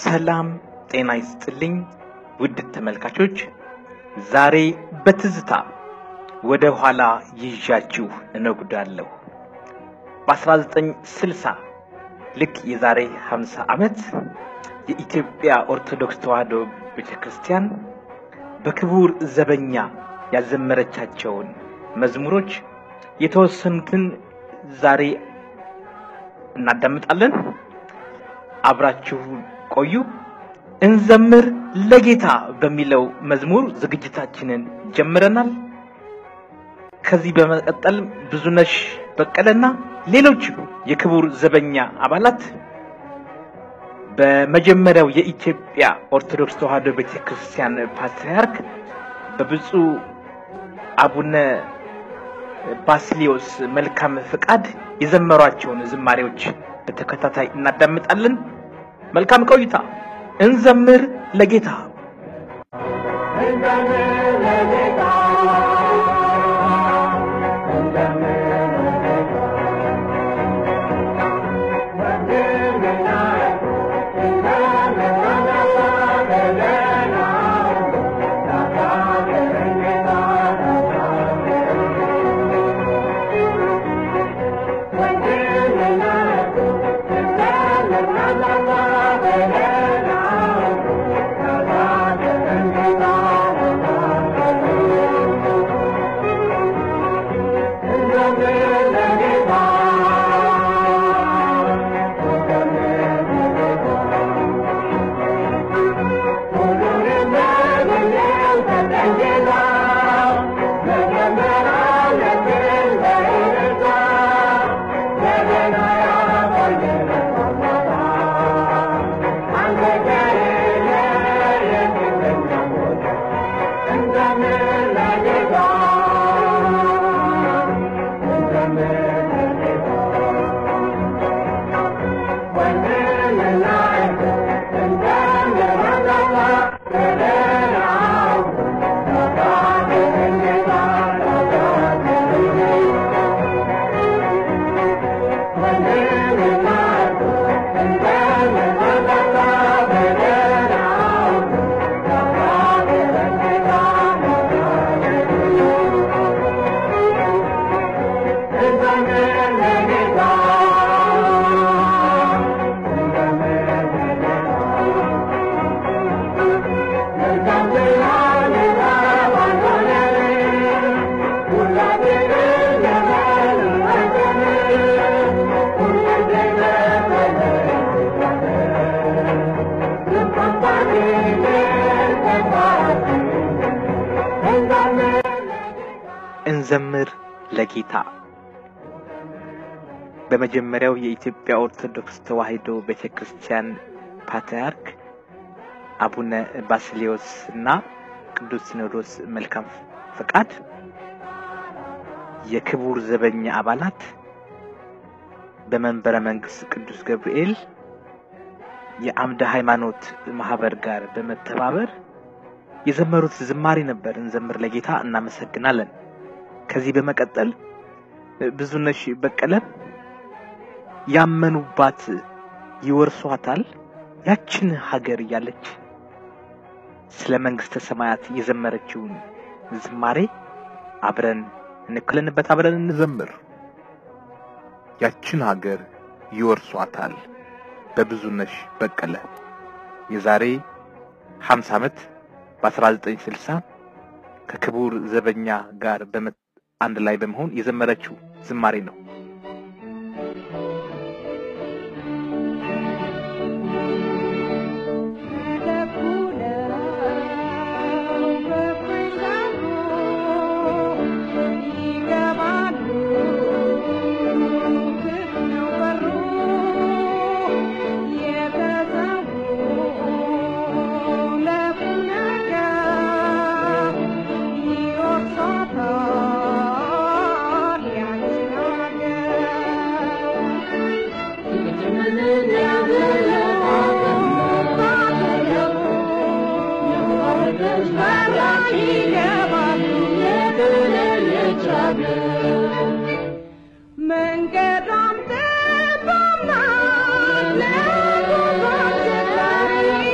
ሰላም ጤና ይስጥልኝ ውድ ተመልካቾች፣ ዛሬ በትዝታ ወደ ኋላ ይዣችሁ እነጉዳለሁ። በ1960 ልክ የዛሬ 50 ዓመት የኢትዮጵያ ኦርቶዶክስ ተዋሕዶ ቤተ ክርስቲያን በክቡር ዘበኛ ያዘመረቻቸውን መዝሙሮች የተወሰኑትን ዛሬ እናዳምጣለን። አብራችሁ ቆዩ። እንዘምር ለጌታ በሚለው መዝሙር ዝግጅታችንን ጀምረናል። ከዚህ በመቀጠል ብዙነሽ በቀለና ሌሎች የክቡር ዘበኛ አባላት በመጀመሪያው የኢትዮጵያ ኦርቶዶክስ ተዋሕዶ ቤተክርስቲያን ፓትርያርክ በብፁዕ አቡነ ባስሊዮስ መልካም ፍቃድ የዘመሯቸውን ዝማሬዎች በተከታታይ እናዳምጣለን። መልካም ቆይታ። እንዘምር ለጌታ እንዘምር ለጌታ በመጀመሪያው የኢትዮጵያ ኦርቶዶክስ ተዋሕዶ ቤተክርስቲያን ፓትርያርክ አቡነ ባስሌዎስ እና ቅዱስ ሲኖዶስ መልካም ፈቃድ የክቡር ዘበኛ አባላት በመንበረ መንግስት ቅዱስ ገብርኤል የአምደ ሃይማኖት ማህበር ጋር በመተባበር የዘመሩት ዝማሬ ነበር። እንዘምር ለጌታ እናመሰግናለን። ከዚህ በመቀጠል ብዙነሽ በቀለ ያመኑባት ይወርሷታል ያችን ሀገር እያለች ስለ መንግስተ ሰማያት የዘመረችውን ዝማሬ አብረን እንክለንበት፣ አብረን እንዘምር። ያችን ሀገር ይወርሷታል በብዙነሽ በቀለ የዛሬ 50 ዓመት በ1960 ከክቡር ዘበኛ ጋር አንድ ላይ በመሆን የዘመረችው ዝማሬ ነው። መንገዷም ጠባብ ናት ለጉዟችን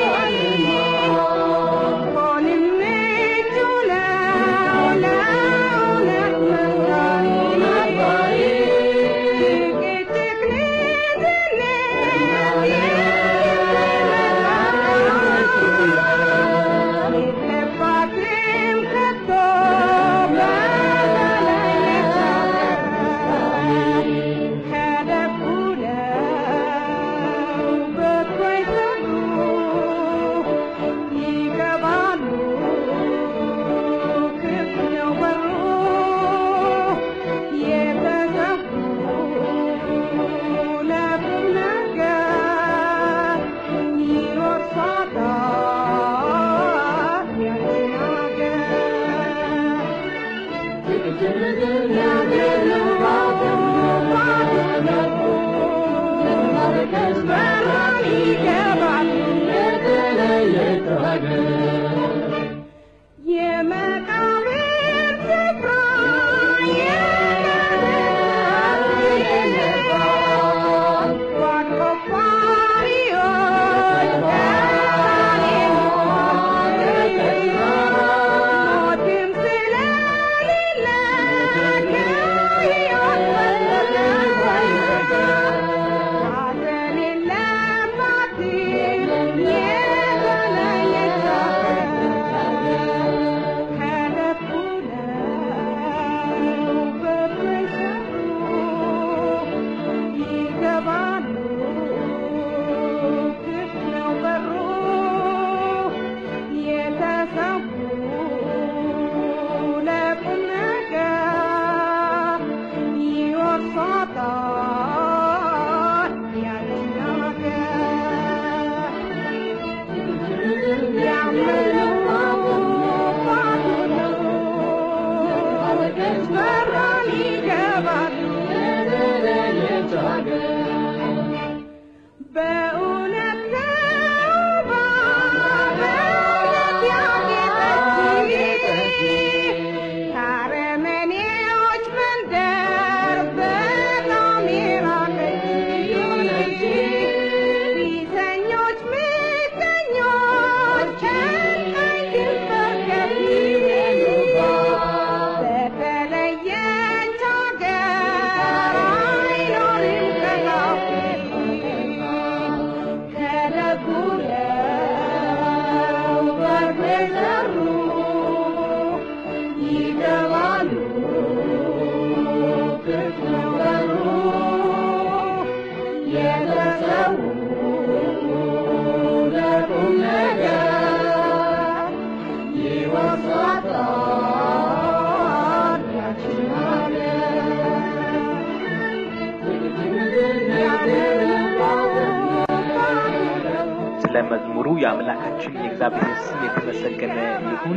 ስለ መዝሙሩ የአምላካችን የእግዚአብሔር ስም የተመሰገነ ይሁን።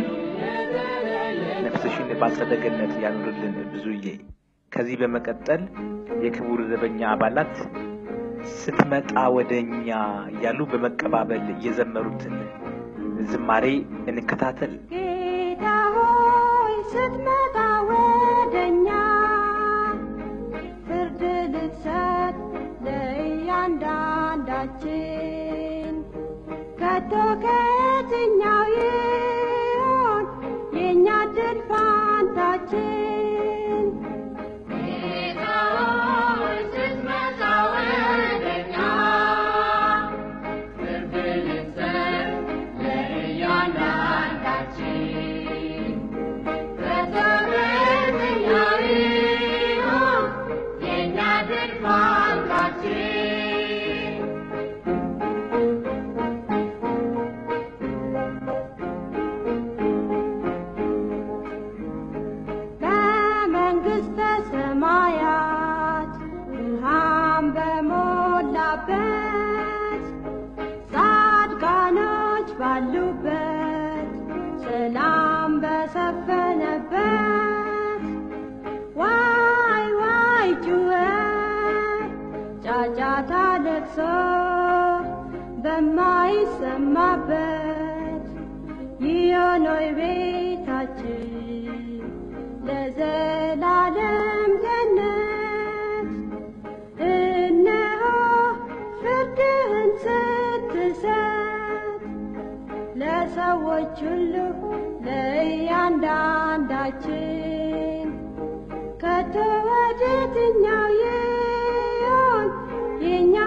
ነፍስሽን በአጸደ ገነት ያኑርልን ብዙዬ። ከዚህ በመቀጠል የክቡር ዘበኛ አባላት ስትመጣ ወደ እኛ እያሉ በመቀባበል የዘመሩትን ዝማሬ እንከታተል። ጌታ ሆይ ስትመጣ ወደኛ ፍርድ ልትሰጥ ለእያንዳንዳችን ከቶ ከየትኛው ይሆን የእኛ ድል ፋንታችን? ጌታ ሆይ ስትመጣ ወደኛ ፍርድ ልትሰጥ ለእያንዳንዳችን ከቶ ከየትኛው ይሆን የእኛ ድል ፋንታችን? በመንግሥተ ሰማያት ብርሃን በሞላበት ጻድቃኖች ባሉበት ሰላም በሰፈነበት ዋይ ዋይ ጩኸት ጫጫታ ለቅሶ በማይሰማበት ይሆኖይ ቤታችን ለዘላለም ገነት እነሆ ፍርድህን ስትሰጥ ለሰዎች ሁሉ ለእያንዳንዳችን ከቶ ወዴትኛው ይሆን የእኛ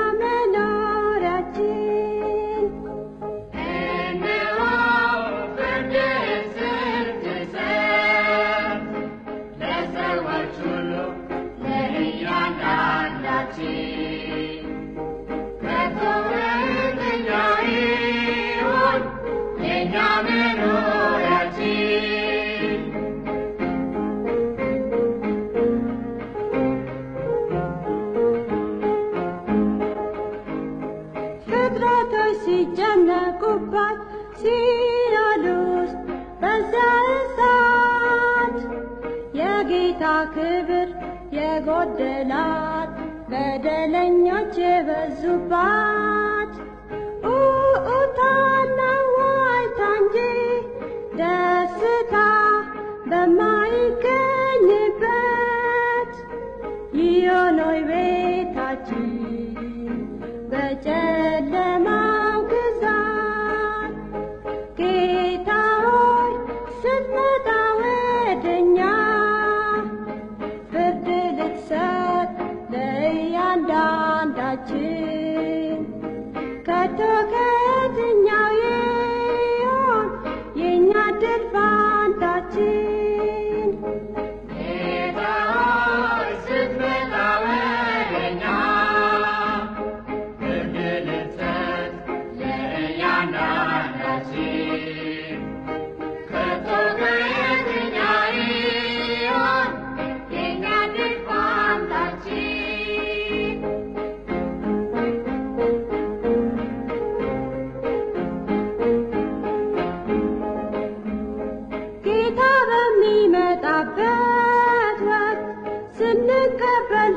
መኖሪያችን? እነሆ ፍርድህን ስትሰጥ ለሰዎች ሁሉ ለእያንዳንዳችን ከቶ ወዴትኛው ይሆን የእኛ መኖሪያችን? ፍጥረቶች ሲጨነቁባት ሲኦል ውስጥ በዛ እሳት የጌታ የጌታ ክብር የጎደላት በደለኞች የበዙባት ኡኡታና ዋይታ እንጂ ደስታ በማይገኝበት ይዮኖይ ቤታችን በጨለማው ግዛት ጌታ ሆይ ስትመጣ ወደኛ ፍርድ ልትሰጥ ለእያንዳንዳችን ከቶ ከየትኛው ይሆን የእኛ ድል ፋንታችን? ጌታ ሆይ ስትመጣ ወደኛ ፍርድ ልትሰጥ ለእያንዳንዳችን ከቶ ከየትኛው ይሆን የእኛ ድል ፋንታችን? ጌታ በሚመጣበት ወቅት ስንቀበል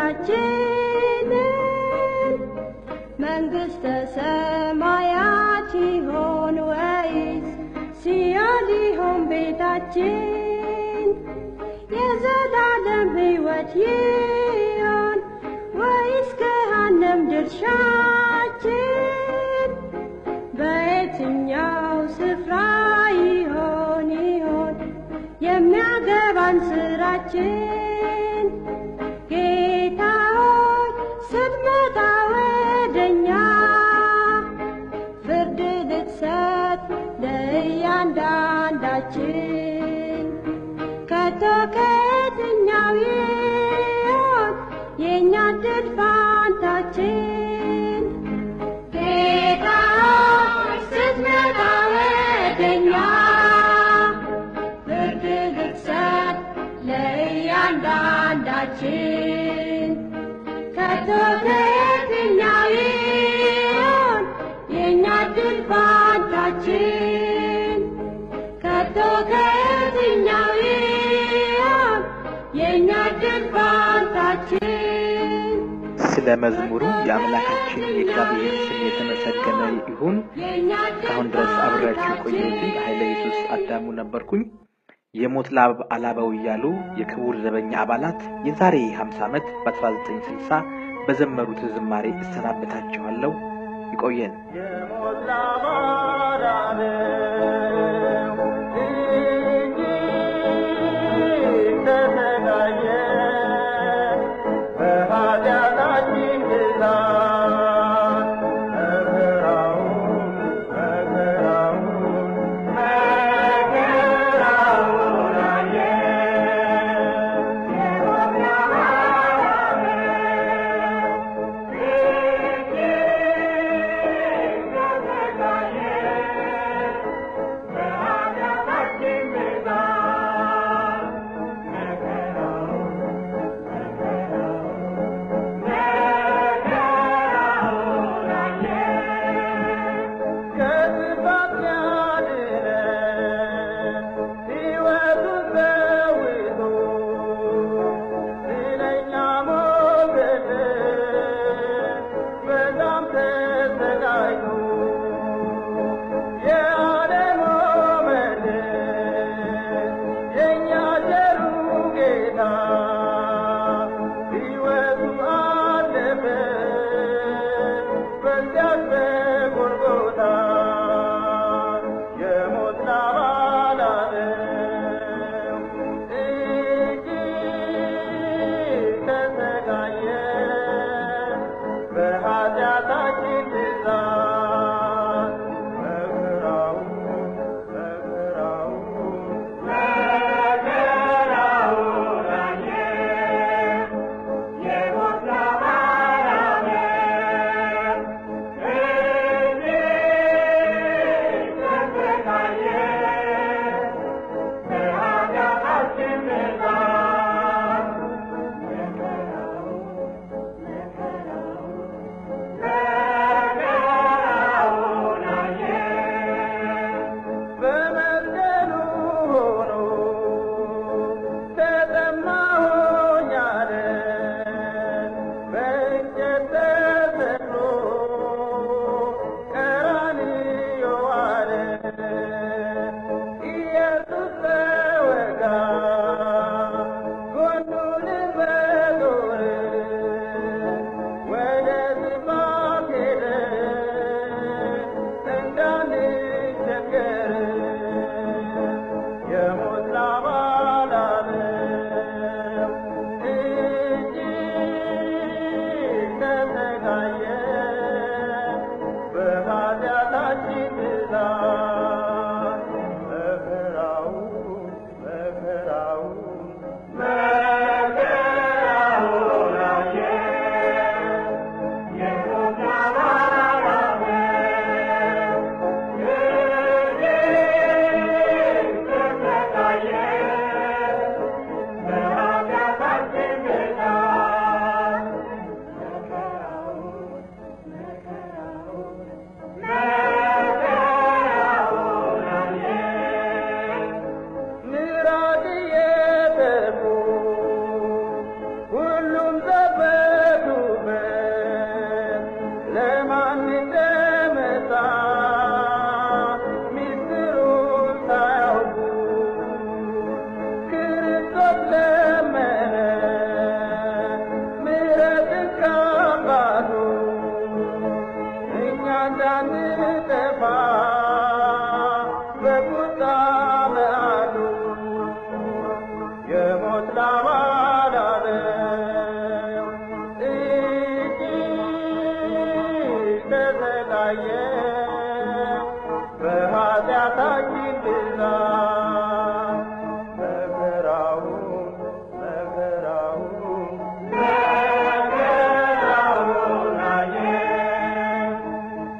ፍርዳችንን መንግሥተ ሰማያት ይሆን ወይስ ሲኦል ይሆን ቤታችን? የዘላለም ሕይወት ይሆን ወይስ ገሃነም ድርሻችን? በየትኛው ስፍራ ይሆን ይሆን የሚያገባን ስራችን? ጌታ ሆይ ስትመጣ ወደኛ ፍርድ ልትሰጥ ለእያንዳንዳችን ከቶ ከየትኛው ይሆን የእኛ ድል ፋንታችን? ጌታ ሆይ ስትመጣ ወደኛ ፍርድ ልትሰጥ ለእያንዳንዳችን ከቶ ከየትኛው ይሆን የእኛ ድል ፋንታችን? ከቶ ከየትኛው ይሆን የእኛ ድል ፋንታችን? ስለ መዝሙሩ የአምላካችን የእግዚአብሔር ስም የተመሰገነ ይሁን። የእኛ ድል እስካሁን ድረስ አብሬያችሁ የቆየሁት ኃይለ ኢየሱስ አዳሙ ነበርኩኝ። የሞት ላብ አላበው እያሉ የክቡር ዘበኛ አባላት የዛሬ 50 ዓመት በ1960 በዘመሩት ዝማሬ እሰናበታችኋለሁ። ይቆየን። የሞት ላባራለው እጅግ ተሰቃየ በኃጢአታችን ብዛት መከራውን መከራውን መከራውን አየ የሞት ላባራለው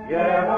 የሆ